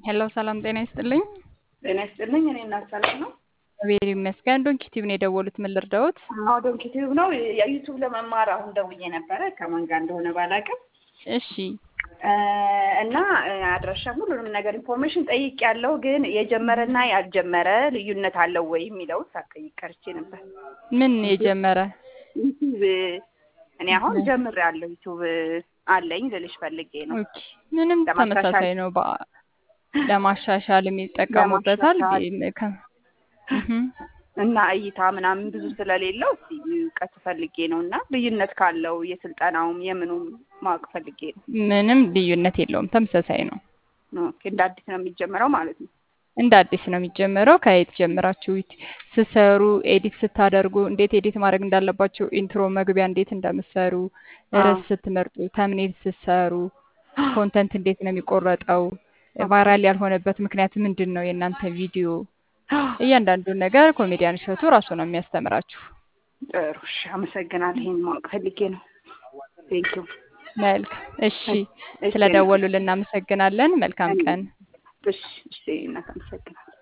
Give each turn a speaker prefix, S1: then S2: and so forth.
S1: ሄሎ ሰላም ጤና ይስጥልኝ።
S2: ጤና ይስጥልኝ። እኔ እናት ሰላም ነው።
S1: እግዚአብሔር ይመስገን። ዶንኪ ቲዩብ ነው የደወሉት። ምን ልርዳዎት?
S2: አዎ ዶንኪ ቲዩብ ነው። የዩቱብ ለመማር አሁን ደውዬ ነበረ ከማን ጋር እንደሆነ ባላውቅም
S1: እሺ
S2: እና አድራሻ ሁሉንም ነገር ኢንፎርሜሽን ጠይቅ ያለው ግን የጀመረና ያልጀመረ ልዩነት አለው ወይ የሚለውን ሳትጠይቅ ቀርቼ ነበር።
S1: ምን የጀመረ
S2: ዩቱብ እኔ አሁን ጀምሬያለሁ። ዩቱብ አለኝ ልልሽ ፈልጌ ነው።
S1: ኦኬ ምንም
S2: ለማሻሻል-
S1: ተመሳሳይ ነው። በ- ለማሻሻል የሚጠቀሙበታል።
S2: ለማሻሻል።
S1: ከ- እህም።
S2: እና እይታ ምናምን ብዙ ስለሌለው እስኪ እውቀት ፈልጌ ነው እና ልዩነት ካለው የስልጠናውም የምኑም ማወቅ ፈልጌ ነው።
S1: ምንም ልዩነት የለውም። ተመሳሳይ ነው።
S2: ኦኬ፣ እንደ አዲስ ነው የሚጀምረው ማለት ነው።
S1: እንደ አዲስ ነው የሚጀምረው። ከየት ጀምራችሁ ዩቲ- ስትሰሩ ኤዲት ስታደርጉ እንዴት ኤዲት ማድረግ እንዳለባችሁ፣ ኢንትሮ መግቢያ እንዴት እንደምትሰሩ፣ ርዕስ ስትመርጡ፣ ተምኔል ስትሰሩ፣ ኮንተንት እንዴት ነው የሚቆረጠው፣ ቫይራል ያልሆነበት ምክንያት ምንድን ነው፣ የእናንተ ቪዲዮ እያንዳንዱን ነገር ኮሜዲያን እሸቱ ራሱ ነው የሚያስተምራችሁ።
S2: ጥሩ እሺ፣ አመሰግናለሁ። ይሄን ማወቅ ፈልጌ ነው። ቴንኪው።
S1: መልካም እሺ፣
S2: እሺ፣
S1: ስለደወሉልን እናመሰግናለን። መልካም ቀን።
S2: እሺ፣ እሺ፣ እናት አመሰግናለሁ።